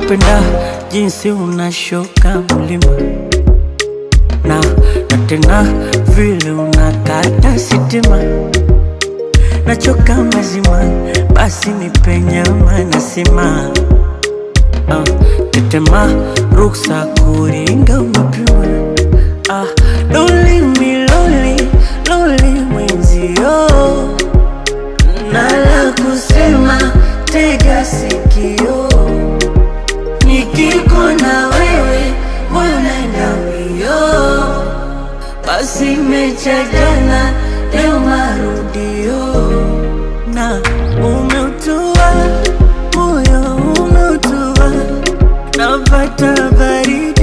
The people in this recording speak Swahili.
napenda jinsi unashuka mlima na na tena vile unakata sitima nachoka mazima basi nipenyama nasima uh, tetema ruksa kuringa umepima ah, loli miloli loli mwenzio nala kusema tega sikio nikiko na wewe mbona mbio basi mecha jana leo marudio na umeutua moyo umeutua napata baridi